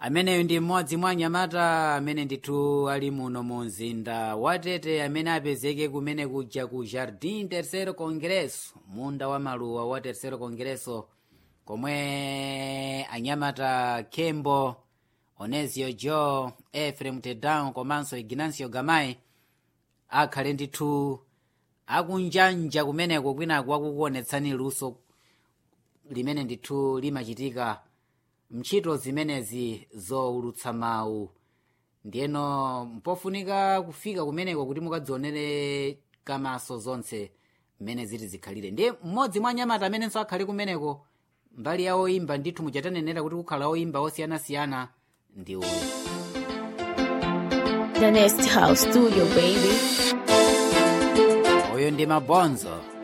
ameneyo ndi mmodzi mwa anyamata amene ndithu ali muno mu mzinda watete amene apezeke kumene kuja ku jardim terceiro congresso munda wa maluwa wa terceiro congresso komwe anyamata kembo onesio joe efrem tedown komanso ignancio gamai akhale ndithu akunjanja kumeneko kwinako akukuonetsani luso limene ndithu limachitika mntchito zimenezi zowulutsa mawu ndiyeno mpofunika kufika kumeneko kuti mukadzionere kamaso zonse mmene ziti zikhalire ndiye mmodzi mwa anyamata amenenso akhale kumeneko mbali ya oyimba ndithu muchatanenera kuti kukhala oyimba osiyanasiyana ndi uyu The Nest House Studio, baby. uyu ndi mabonzo